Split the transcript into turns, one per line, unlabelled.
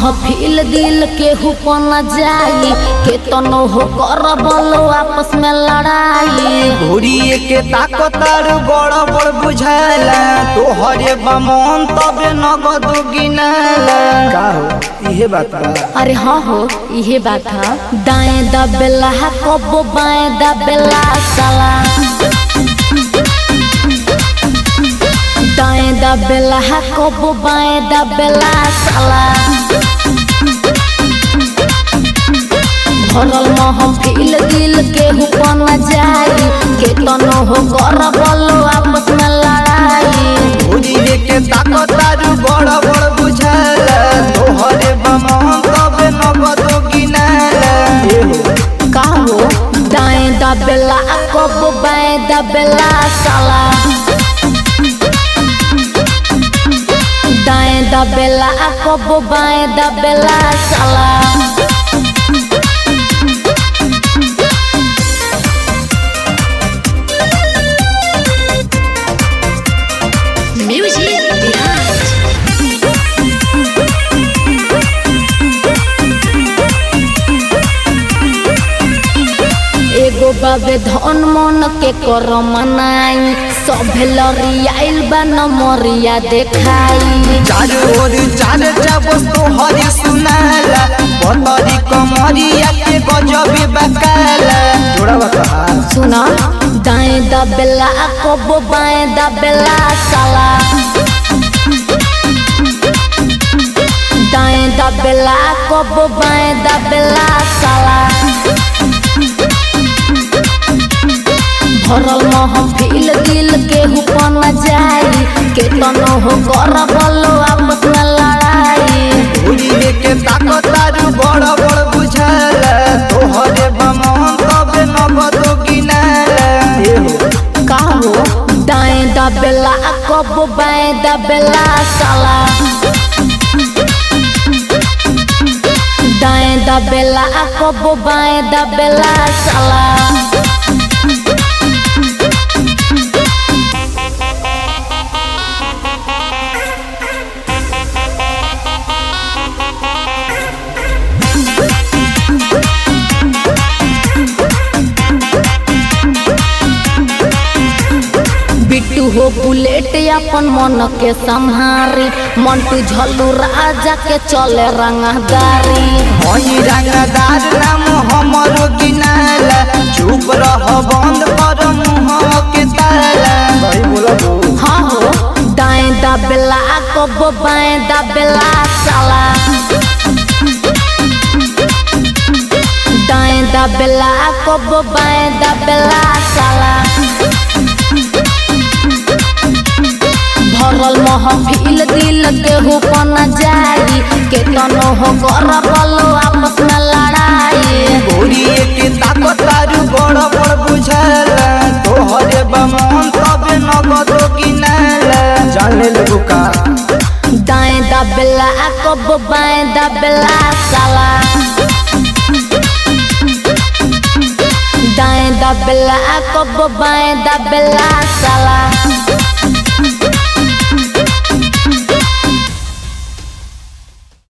महफिल दिल के हुपन जाई के तनो हो कर बोलो आपस में लड़ाई
घोड़िए के ताकतार बड़ बड़ बुझाला तोहरे बमन तबे नगद गिनाला का हो इहे बात बा
अरे हाँ हो इहे बात है दाएं दबेला कबो बाएं दबेला साला दाएं दबेला कबो बाएं दबेला साला भरल महफिल दिल के हुपन जाई के तनो हो कर बोलो आपस में लड़ाई
घोड़िए के ताकतार बड़ बड़ बुझाला तोहरे बमन तबे नगद गिनाला ए हो
का हो दाएं दबेला कबो बाएं दबेला साला दाएं दबेला कबो बाएं दबेला साला
Music Behind.
एगो बाबे धन मन के कर मनाई सभे लरियाइल बा नमरिया देखाई
चार ओर चार जबस तोहरे सुनाला बतरी कमरिया के गजबे बकाला जोड़ा बता
सुना दाएं दबेला कबो बाएं दबेला साला दाएं दबेला कबो बाएं दबेला साला भरल महफिल दिल के हुपन जाई के तनो हो कर बोलो आपस में लड़ाई
घोड़िए के ताकतार बड़ बड़ बुझाला तोहरे बमन तबे नगद गिनाला ए हो
का हो दाएं दबेला कबो बाएं दबेला साला दाएं दबेला कबो बाएं दबेला साला बिट्टू हो बुलेट अपन मन के संहारी मंटू झल्लू राजा के चले रंगदारी
हई रंगदार नाम हमरो गिनाला चुप रह बंद कर मुंह के ताला भाई बोला
हाँ हो दाएं दबेला कबो बाएं दबेला साला दाएं दबेला कबो बाएं दबेला साला भरल महफिल दिल के हुपन जाई के तनो हो कर बोलो आपस में लड़ाई
घोड़िए के ताकतार बड़ बड़ बुझाला तोहरे बमन तबे नगद गिनाला जाने लगो का
दाएं दबेला कबो बाएं दबेला साला दाएं दबेला कबो बाएं दबेला